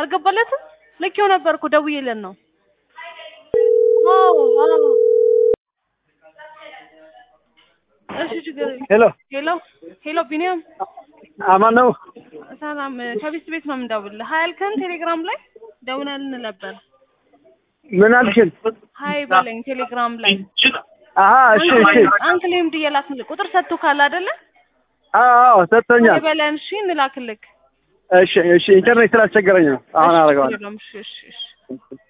አልገባለትም። ልኬው ነበር እኮ ደውዬለት ነው። አዎ አዎ። እሺ ችግር የለም። ሄሎ ሄሎ ሄሎ ቢኒያም አማን ነው? ሰላም ከቤት ቤት ነው የምንደውልልህ። ሀይ አልከን ቴሌግራም ላይ ደውለልን ነበር። ምን አልሽን? ሀይ በለኝ ቴሌግራም ላይ አሀ እሺ እሺ። አንክል ኤምዲ የላክልህ ቁጥር ሰጥቶ ካለ አይደለ አዎ አዎ ሰጥቶኛል። ሀይ በለን እሺ እንላክልክ። እሺ እሺ ኢንተርኔት ስላስቸገረኝ ነው። አሁን እሺ፣ አደርገዋለሁ። ችግር የለውም። እሺ እሺ እሺ